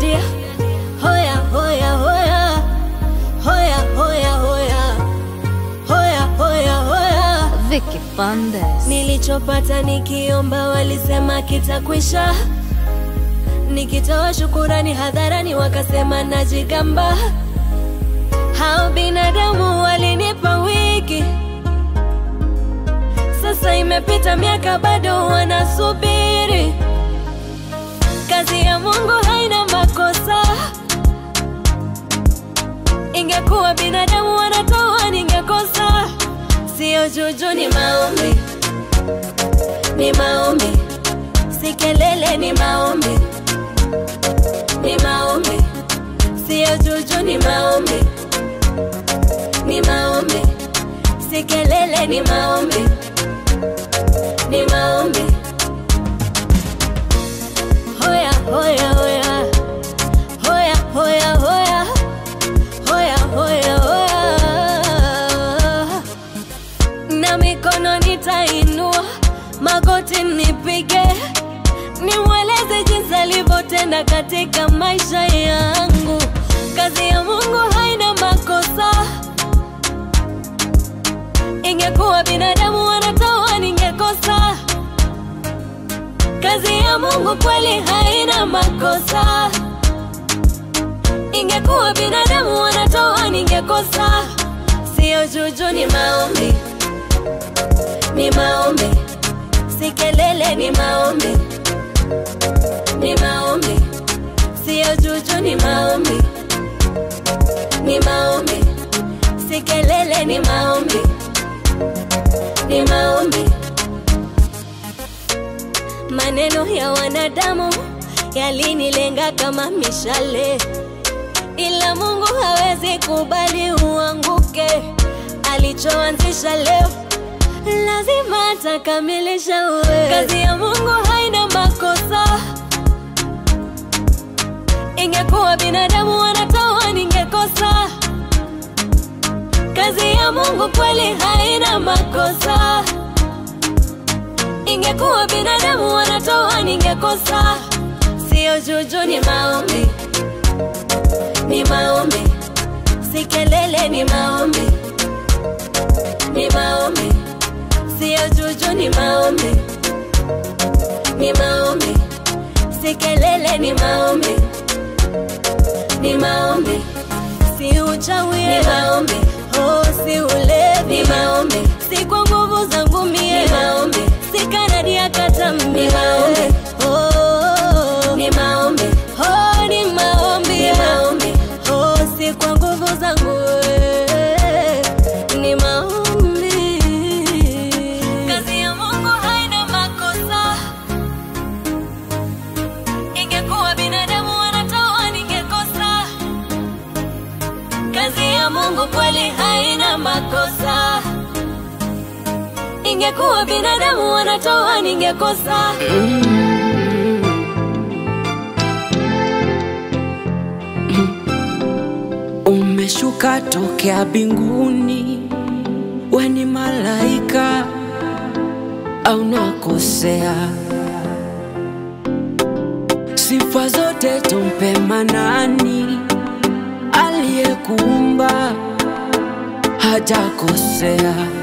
dia hoya hoya hoya hoya hoya hoya hoya hoya hoya Vicky Fundes. Nilichopata nikiomba walisema kitakwisha, nikitoa shukurani hadharani wakasema najigamba. Hao binadamu walinipa wiki, sasa imepita miaka bado wanasubiri. Kazi ya Mungu haina makosa, ingekuwa binadamu wanatoa ningekosa. Sio juju, ni maombi, ni maombi, si kelele, ni maombi, ni maombi, sio juju, ni maombi, ni maombi, si kelele, ni maombi, ni maombi. Hoya, hoya, hoya, hoya, hoya, hoya, hoya, hoya, hoya na mikono nitainua, magoti nipige, nimweleze jinsi alivyotenda katika maisha yangu. Kazi ya Mungu haina makosa, ingekuwa binadamu wanatoa ningekosa. Kazi ya Mungu kweli haina makosa, ingekuwa binadamu wanatoa ningekosa. Sio juju, ni maombi ni maombi, si kelele, ni maombi, ni maombi, sio juju, ni maombi, ni maombi, si kelele, ni maombi, ni maombi. Maneno ya wanadamu yalinilenga kama mishale, ila Mungu hawezi kubali uanguke. Alichoanzisha leo lazima atakamilisha. Uwe kazi ya Mungu haina makosa, ingekuwa binadamu wanatoa ningekosa. Kazi ya Mungu kweli haina makosa, ingekuwa binadamu wanatoa ningekosa. Sio juju, ni maombi, ni maombi, si kelele, ni maombi, ni maombi sio juju, ni maombi, ni maombi, si kelele, ni maombi, ni maombi, si uchawi, ni maombi, oh, si ulevi, ni maombi, si kwa nguvu zangu mie, ni maombi, si kanadi ya katambi, ni maombi, oh, ni maombi, oh, ni maombi, ni maombi, oh, si kwa nguvu zangu eh, ni maombi. Kazi ya Mungu haina makosa, ingekuwa binadamu wanatoa ningekosa. Kazi ya Mungu kweli haina makosa, ingekuwa binadamu wanatoa ningekosa. Umeshuka tokea binguni, we ni malaika au nakosea? Sifa zote tumpe Manani aliyekuumba, hajakosea.